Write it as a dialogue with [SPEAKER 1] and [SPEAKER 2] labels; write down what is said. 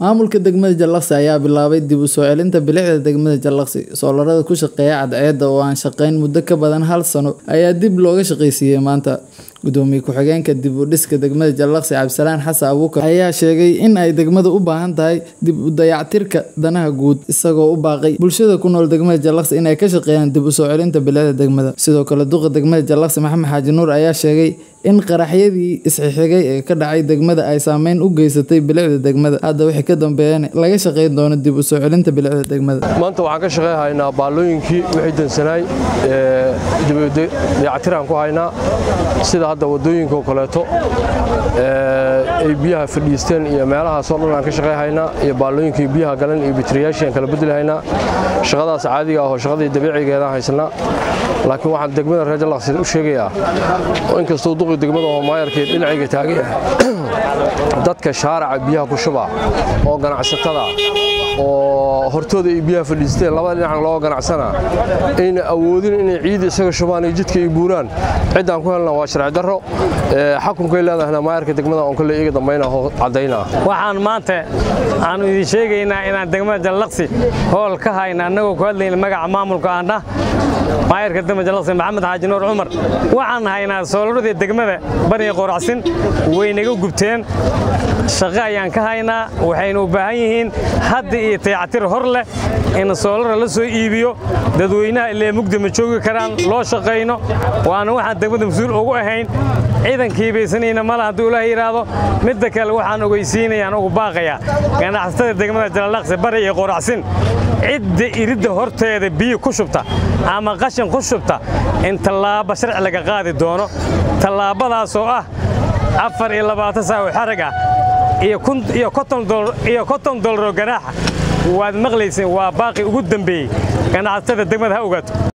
[SPEAKER 1] maamulka degmada jallaqsi ayaa bilaabay dib u soo celinta bilicda degmada jallaqsi soolarada ku shaqeeya cadceedda oo aan shaqayn muddo ka badan hal sano ayaa dib looga shaqaysiiyey maanta gudoomiye ku-xigeenka dib u dhiska degmada jallaqsi cabdisalaan xasan abuukar ayaa sheegay in ay degmada u baahan tahay dib u dayactirka danaha guud isagoo u baaqay bulshada ku nool degmada jallaqsi inay ka shaqeeyaan dib u soo celinta bilicda degmada sidoo kale duqa degmada jallaqsi maxamed xaaji nuur ayaa sheegay in qaraxyadii isxixigay ee ka dhacay degmada ay saameyn u geysatay bilicda degmada hadda wixii ka dambeeyana laga shaqayn doono dib u soo celinta bilicda degmada
[SPEAKER 2] maanta waxaan ka shaqeyhaynaa baallooyinkii wixii dansanaay dayactiraan ku haynaa sida hadda waddooyinka oo kaleeto ay biyaha fadhiisteen iyo meelahaasoo dhan aan ka shaqeyhaynaa iyo baallooyinkii biyaha galan iyo bitriyaashii aan kala bedelahaynaa shaqadaas caadiga ahoo shaqadii dabiicigeedaan haysanaa laakiin waxaan degmada reer jallaqsin u sheegayaa oo inkastuu duqi degmada oo maayarkii dhinacayga taagay ah dadka shaaraca biyaha ku shuba oo ganacsatada oo hortooda ay biyaha fadhiisteen labada dhinacan loo ganacsanaa ayna awoodin inay ciidda isaga shubaan iyo jidka ay buuraan ciddaan ku helna waa sharci darro xakunkay leedahayna maayarka degmada oon kale iga dambayna oo caddaynaa
[SPEAKER 3] waxaan maanta aanu idin sheegaynaa inaan degmada jallaqsi hool ka hayna annagoo ku hadlayna magaca maamulka aandhah maayarka degmada jallaqsi maxamed xaaji nuur cumar waxaan haynaa soolaradii degmada baniga qoracsin way naga gubteen shaqo ayaan ka haynaa waxaynu u baahan yihiin hadda iyo dayactir hor leh in soolara la soo iibiyo dadweynaha illee mugdi ma joogi karaan loo shaqayno waana waxaan degmada mas-uul ugu ahayn ciidankii baysanayna male hadduu ilaah yidhaahdo midda kale waxaan ogeysiinayaan ugu baaqayaa ganacsatada degmada jallaqsi bari iyo qoracsin cidda iridda horteeda biyo ku shubta ama qashin ku shubta in tallaabo sharci laga qaadi doono tallaabadaasoo ah afar iyo labaatan saawo xarag ah iyo konton dolaroo ganaaxa waad maqlayseen waa baaqi ugu dambeeyey ganacsatada degmada ha ogaato